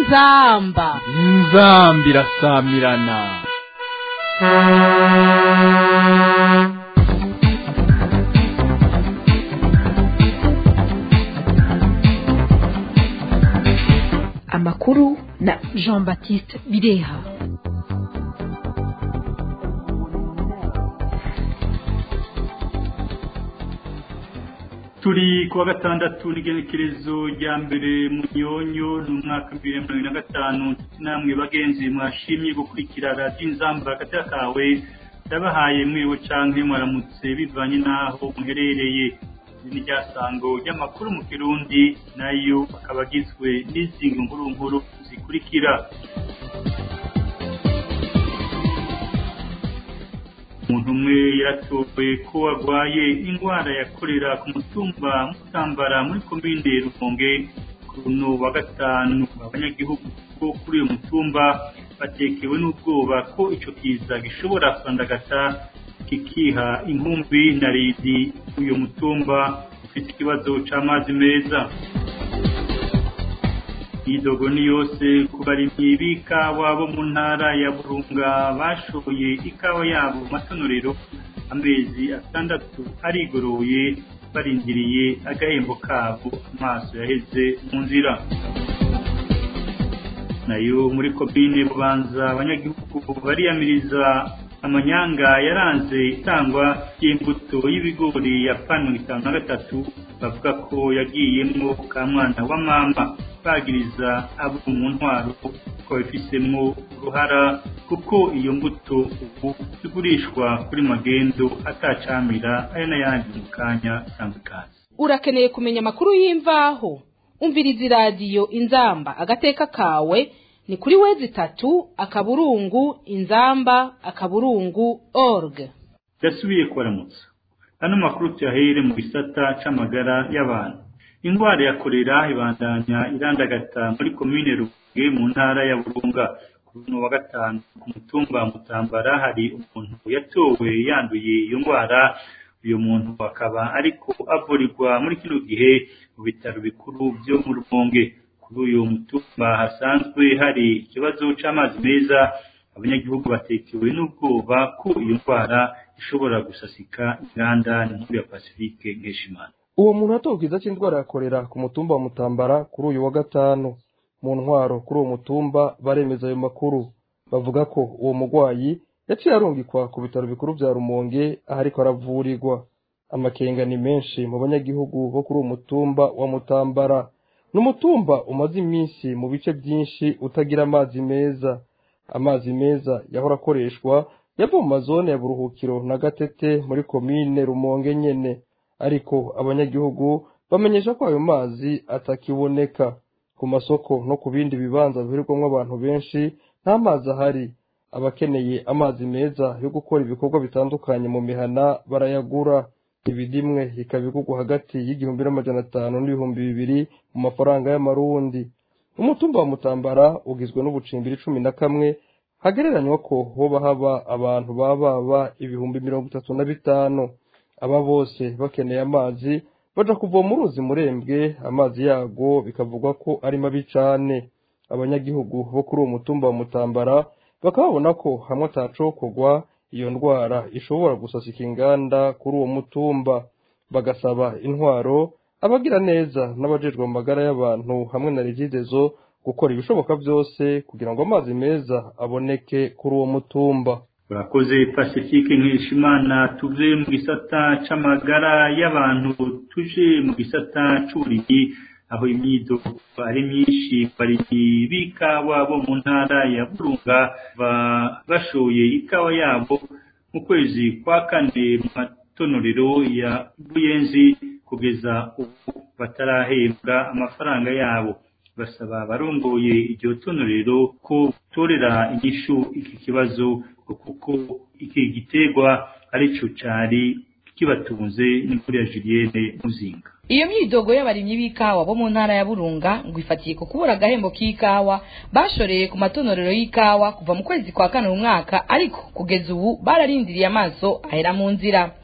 inzamba inzamba irasamirana amakuru na jean baptiste bireha turi kuwa gatandatu n'igenekerezo rya mbere mu nyonyo ni umwaka bibiri na mirongo ine na gatanu namwe bagenzi mwashimye gukurikira radiyo inzamba hagati kawe ndabahaye mwiwe canke mwaramutse bivanye n'aho muherereye iri ni ryasango ry'amakuru mu kirundi nayo akaba agizwe n'izingi nkuru nkuru zikurikira umuntu umwe yaratowe ko arwaye indwara ya korera ku mutumba mutambara muri komine rumonge kuno wa gatanu abanyagihugu bo kuri uyu mutumba batekewe n'ubwoba ko ico kiza gishobora kwandagata kikiha inkumbi na ridi uyu mutumba ufite ikibazo c'amazi meza idogo ni yose ku barimyi b'ikawa bo mu ntara ya burunga bashoboye ikawa yabo mu matonorero amezi atandatu arigoroye barindiriye agahembo kabo amaso yaheze mu nzira nayo muri komine bubanza abanyagihugu bariyamiriza amanyanga yaranze itangwa ry'imbuto y'ibigori ya pano itanu na gatatu bavuga ko yagiyemwo ka mwana wa mama bagiriza abo mu ntwaro ko babifisemo uruhara kuko iyo mbuto ubu igurishwa kuri magendo atacamira aya n'ayandi mu kanya itandukanye urakeneye kumenya amakuru y'imvaho umviriza iradiyo inzamba agateka kawe ni kuri wezi itatu akaburungu inzamba akaburungu org yasubiye kubaramutsa ano makuru tuyahere mu gisata c'amagara y'abantu indwara ya korera ibandanya irandagata muri komine rubuge mu ntara ya burunga kuri uno wa gatanu ku mutumba mutambara hari umuntu yatowe yanduye iyo ndwara uyu muntu akaba ariko avurirwa muri kino gihe mu bitaro bikuru byo mu rumonge kuri uyu mutumba hasanzwe hari ikibazo c'amazi meza abanyagihugu batekewe n'ubwoba ko iyo ndwara ishobora gusasika inganda nkuru ya pasifike nkeshimana uwo muntu atowe ikiza cy'indwara ya korera ku mutumba wa mutambara kuri uyu wa gatanu mu ntwaro kuri uwo mutumba baremeza ayo makuru bavuga ko uwo murwayi yaciye arungikwa ku bitaro bikuru bya rumonge aho ariko aravurirwa amakenga ni menshi mu banyagihugu bo kuri uwo mutumba wa mutambara ni umutumba umaze iminsi mu bice byinshi utagira amazi meza amazi meza yahora akoreshwa yava mu mazone ya buruhukiro na gatete muri komine rumonge nyene ariko abanyagihugu bamenyesha ko ayo mazi atakiboneka ku masoko no ku bindi bibanza bihurirwamo abantu benshi nta mazi ahari abakeneye amazi meza yo gukora ibikorwa bitandukanye mu mihana barayagura ibidimwe ikaba igurwa hagati y'igihumbi n'amajana atanu n'ibihumbi bibiri mu mafaranga y'amarundi umutumba wa mutambara ugizwe n'ubucimbiri cumi na kamwe hagereranywa ko hoba haba abantu bababa ibihumbi mirongo itatu na bitanu aba bose bakeneye amazi baja kuvoma uruzi murembwe amazi yago bikavugwa ko ari mabi cane abanyagihugu bo kuri uwo mutumba wa mutambara bakaba babona ko hamwe atacokorwa iyo ndwara ishobora gusasika inganda kuri uwo mutumba bagasaba intwaro abagira neza n'abajejwe mu magara y'abantu hamwe na regidezo gukora ibishoboka byose kugira ngo amazi meza aboneke kuri uwo mutumba urakoze pasifike nkishimana tuve mu gisata c'amagara y'abantu tuje mu gisata c'uburimyi aho imyidogo ari myinshi barimyi b'ikawa bo mu ntara ya burunga bashoye ikawa yabo mu kwezi kwa kane mu matonorero ya buyenzi kugeza ubu batarahembwa amafaranga yabo basaba abarongoye iryo tonorero ko torera inyishu iki kibazo kuko iki giterwa arico cari kibatunze n'inkuru ya Julienne Muzinga iyo myidogo y'abarimyi b'ikawa bo mu ntara ya burunga ngo ifatiye ku kubura agahembo k'ikawa bashoreye ku matonorero y'ikawa kuva mu kwezi kwa kane mu mwaka ariko kugeza ubu bararindiriye amaso ahera mu nzira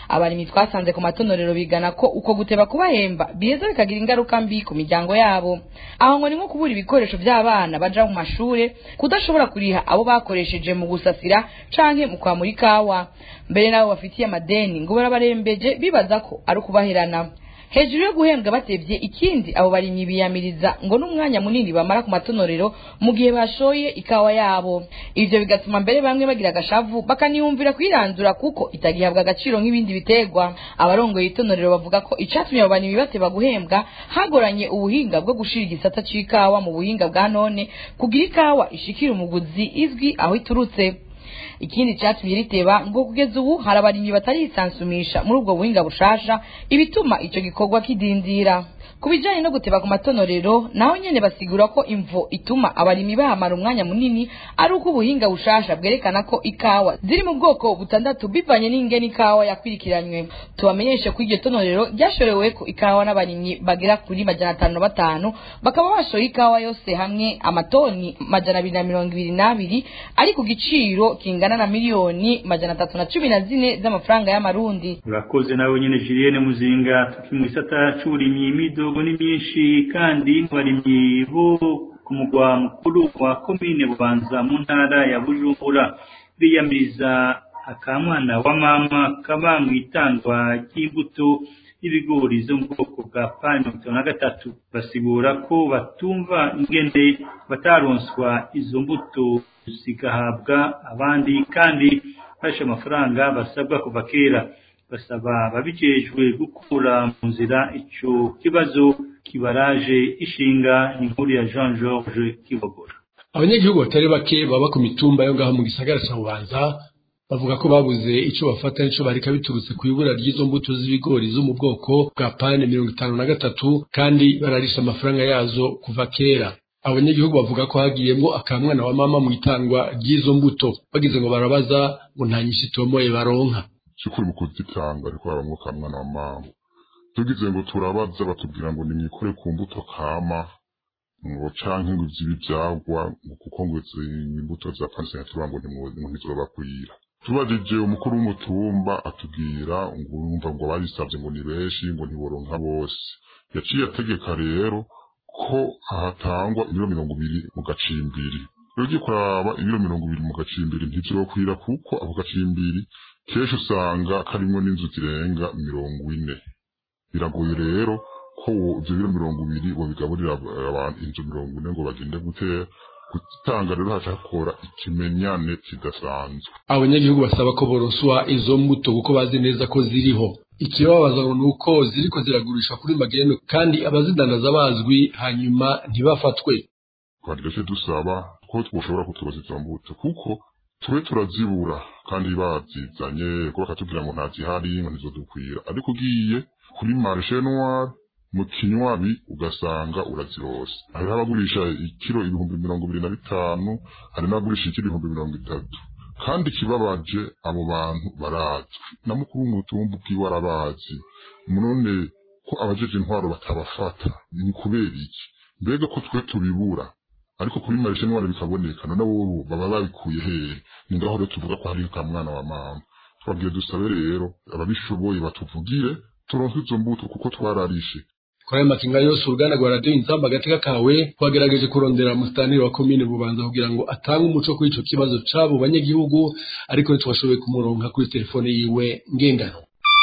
abarimyi twasanze ku matonorero bigana ko uko guteba kubahemba biheza bikagira ingaruka mbi ku miryango yabo aho ngo ni nko kubura ibikoresho by'abana baja mu mashure kudashobora kuriha abo bakoresheje mu gusasira canke mu kwamura ikawa mbere n'abo bafitiye amadeni ngo barabarembeje bibaza ko ari ukubaherana hejuru yo guhembwa batevye ikindi abo barimyi biyamiriza ngo n'umwanya munini bamara ku matonorero mu gihe bashoye ikawa yabo ivyo bigatuma mbere bamwe bagira agashavu bakaniyumvira kwirandura kuko itagihabwa agaciro nk'ibindi biterwa abarongoye itonorero bavuga ko icatumye abo barimyi bateba guhembwa hagoranye ubuhinga bwo gushira igisata c'ikawa mu buhinga bwa none kugira ikawa ishikira umuguzi izwi aho iturutse ikindi cyatumye riteba ngo kugeza ubu hari abarimyi batarisansumisha muri ubwo buhinga bushasha ibituma ico gikorwa kidindira ku bijanye no guteba ku matonorero naho nyene basigura ko imvo ituma abarimyi bahamara umwanya munini ari uko ubuhinga bushasha bwerekana ko ikawa ziri mu bwoko butandatu bivanye n'ingene ikawa yakwirikiranywe tubamenyeshe ko iryo tonorero ryashoreweko ikawa n'abarimyi bagera kuri majana atanu na batanu bakaba bashoye ikawa yose hamwe amatoni majana abiri na mirongo ibiri n'abiri ari ku giciro kingana na miliyoni majana atatu na cumi na zine z'amafaranga y'amarundi urakoze nawe nyene Julienne Muzinga tuki mu gisata c'uburimyi imidogo ni myinshi kandi abarimyi bo ku mugwa mukuru wa komine Bubanza mu ntara ya Bujumbura biyamiriza akamwana wa mama kaba mu itangwa ry'imbuto y'ibigori zo mu bwoko bwa pani mirongo itanu na gatatu basigura ko batumva ingene bataronswa izo mbuto zigahabwa abandi kandi bashe amafaranga basabwa kuva kera basaba babijejwe gukura mu nzira ico kibazo kibaraje ishinga inkuru ya Jean Georges Kibogora abanyagihugu batari bake baba ku mitumba yo ngaho mu gisagara ca Bubanza bavuga ko babuze ico bafata nico bareka biturutse ku ibura ry'izo mbuto z'ibigori zo mu bwoko bwa pane mirongo itanu na gatatu kandi bararisha amafaranga yazo kuva kera abanyagihugu bavuga ko hagiyemwo akamwana wa mama mu itangwa ry'izo mbuto bagize ngo barabaza ngo nta nyinshi itomoye baronka cyukuri mu kuzitanga ariko habamwo kamwana wa mama tugize ngo turabaza batubwira ngo nimwikore ku mbuto kama ngo canke ngo ivyo ivyagwa ngo kuko ngo izi imbuto za panse tuba ngo ntizobakwira tubajije umukuru w'umutumba atubwira ngo urumva ngo barisavye ngo ni benshi ngo ntiboronka bose yaciye ategeka rero ko hatangwa ibiro mirongo ibiri mu gacimbiri ugiye kuraba ibiro mirongo ibiri mu gacimbiri ntivyokwira kuko ako gacimbiri kenshi usanga karimwo n'inzu zirenga mirongo ine biragoye rero ko ivyo biro mirongo ibiri bobigaburira abantu inzu mirongo ine ngo bagende gutera gutanga rero haca hakora ikimenyane kidasanzwe abanyagihugu basaba ko boroswa izo mbuto kuko bazi neza ko ziriho ikibabaza ngo nuko ziriko ziragurishwa kuri magendo kandi abazidandaza bazwi hanyuma ntibafatwe twagireje dusaba ko twoshobora kutubaza izo mbuto kuko tube turazibura kandi bazizanye ko bakatubwira ngo ntazihari ngo ntizodukwira ariko ugiye kuri marché noir mu kinywabi ugasanga urazirose hariho abagurisha ikiro ibihumbi mirongo ibiri na bitanu hari n'abagurisha ikiro ibihumbi mirongo itatu kandi ikibabaje abo bantu barazwi na mukuru w'umutumba ubwiwe arabazi none ko abajeje intwaro batabafata ni kubera iki mbega ko twe tubibura ariko kuri marishe noire bikaboneka none wowe baba babikuye hehe ni ngaho rero tuvuga ko hari ka mwana wa mama twabwiye dusabe rero ababishoboye batuvugire turonke izo mbuto kuko twararishe kuri ayo makinga yose uruganda rwa radiyo inzamba agateka kawe twagerageje kurondera musitanteri wa komine bubanza kugira ngo atange umuco kuri ico kibazo c'abo banyagihugu ariko ntitwashoboye kumuronka kuri telefone yiwe ngendanwa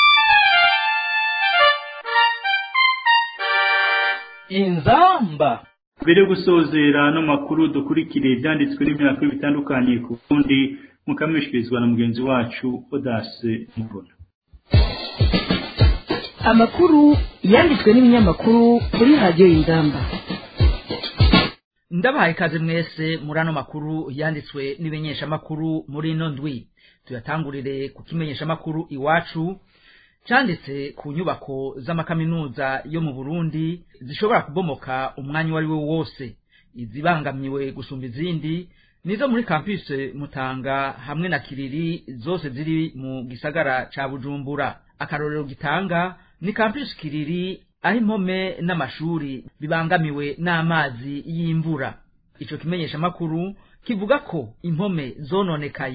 inzamba mbere yo gusozera no makuru dukurikire ibyanditswe n'imyaka bitandukanye ku bundi mukamishyikirizwa na mugenzi wacu odase mubona amakuru yanditswe n'ibinyamakuru kuri radiyo y'ingamba ndabahaye ikaze mwese muri ano makuru yanditswe n'ibimenyeshamakuru muri ino ndwi tuyatangurire ku kimenyeshamakuru iwacu cyanditse ku nyubako z'amakaminuza yo mu burundi zishobora kubomoka umwanya uwo ari wo wose izibangamiwe gusumba izindi nizo muri kampuse mutanga hamwe na kiriri zose ziri mu gisagara ca bujumbura akarorero gitanga ni kampuse kiriri aho impome n'amashuri bibangamiwe n'amazi y'imvura ico kimenyeshamakuru kivuga ko impome zononekaye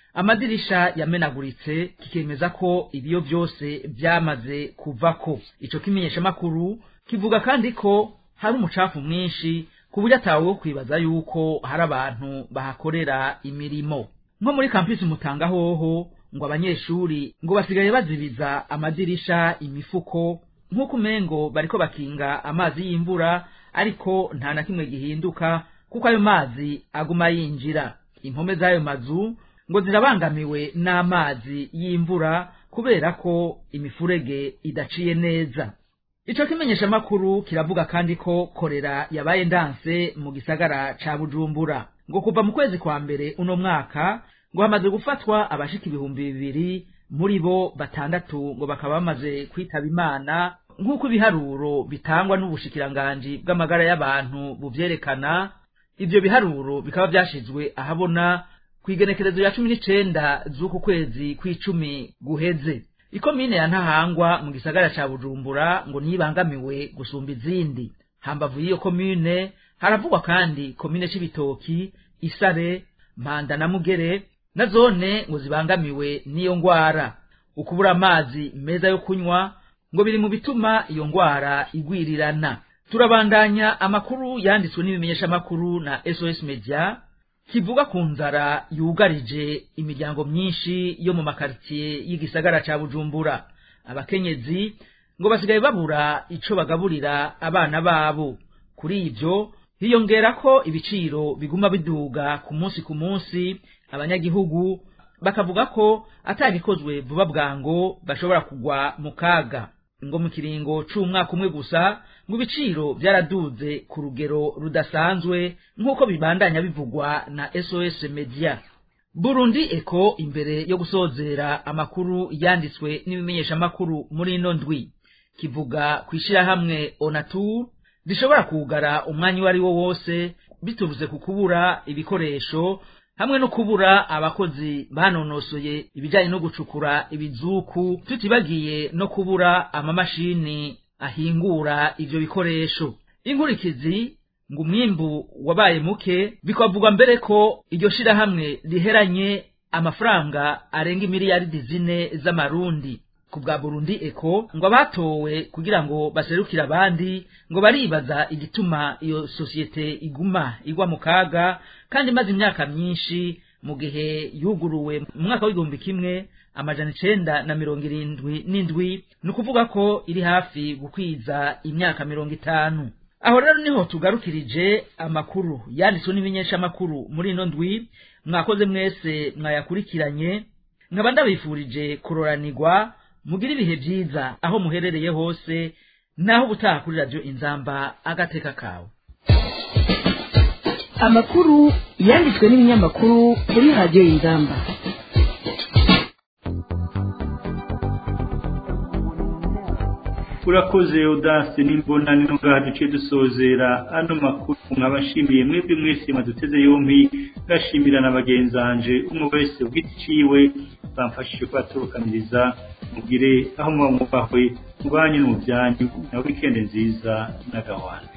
amadirisha yamenaguritse kikemeza ko ibiyo byose byamaze kuvako ico kimenyeshamakuru kivuga kandi ko hari umucafu mwinshi ku buryo atawe wo kwibaza yuko hari abantu bahakorera imirimo nko muri kampisi mutanga hoho ngo abanyeshuri ngo basigaye bazibiza amadirisha imifuko nk'uko umengo bariko bakinga amazi y'imvura ariko nta na kimwe gihinduka kuko ayo mazi aguma yinjira impome z'ayo mazu ngo zirabangamiwe n'amazi y'imvura kubera ko imifurege idaciye neza ico kimenyeshamakuru kiravuga kandi ko korera yabaye ndanse mu gisagara ca bujumbura ngo kuva mu kwezi kwa mbere uno mwaka ngo hamaze gufatwa abashika ibihumbi bibiri muri bo batandatu ngo bakaba bamaze kwitaba imana nk'uko ibiharuro bitangwa n'ubushikiranganji bw'amagara y'abantu buvyerekana ivyo biharuro bikaba vyashizwe ahabona kw'igenekerezo ya cumi n'icenda z'uku kwezi kw'icumi guheze ikomine ya ntahangwa mu gisagara ca bujumbura ngo niyibangamiwe gusumba izindi hambavu y'iyo komine haravugwa kandi komine c'ibitoki isare mpanda na mugere na zone ngo zibangamiwe n'iyo ngwara ukubura amazi meza yo kunywa ngo biri mu bituma iyo ngwara igwirirana turabandanya amakuru yanditswe n'ibimenyeshamakuru na sos media kivuga ku nzara yugarije imiryango myinshi yo mu makaritsiye y'igisagara ca bujumbura abakenyezi ngo basigaye babura ico bagaburira abana babo kuri ivyo hiyongera ko ibiciro biguma biduga ku munsi ku munsi abanyagihugu bakavuga ko atabikozwe vuba bwango bashobora kugwa mu kaga ngo mu kiringo c'umwaka umwe gusa ngo ibiciro byaraduze ku rugero rudasanzwe nk'uko bibandanya bivugwa na sos media burundi eko imbere yo gusozera amakuru yanditswe n'ibimenyeshamakuru muri ino ndwi kivuga ku ishirahamwe onatur rishobora kugara umwanya uwo ari wo wose biturutse ku kubura ibikoresho hamwe no kubura abakozi banonosoye ibijyanye no gucukura ibizuku tutibagiye no kubura amamashini ahingura ivyo bikoresho inkurikizi ngo umwimbu wabaye muke bikavugwa mbere ko iryo shirahamwe riheranye amafaranga arenga imiliyaridi zine z'amarundi ku bwa burundi eko ngo abatowe kugira ngo baserukire abandi ngo baribaza igituma iyo sosiyete iguma igwa mu kaga kandi imaze imyaka myinshi mu gihe yuguruwe mu mwaka w'igihumbi kimwe amajana icenda na mirongo irindwi n'indwi ni ukuvuga ko iri hafi gukwiza imyaka mirongo itanu aho rero niho tugarukirije amakuru yanditswe n'ibimenyeshamakuru muri ino ndwi mwakoze mwese mwayakurikiranye nkaba ndabifurije kuroranirwa mugire ibihe byiza aho muherereye hose naho ubutaha kuri radiyo inzamba agateka kawe amakuru yanditswe n'ibinyamakuru kuri radiyo inzamba urakoze udasi n'imbona nino ngaha duciye dusozera ano makuru nkabashimiye mwebwe mwese maduteze yombi ngashimira na bagenzanje umwe wese ugiti ciwe bamfashije kubaturukaniriza mugire aho muba mwubahwe mubanye no mu byanyu na wikende nziza n'agahwana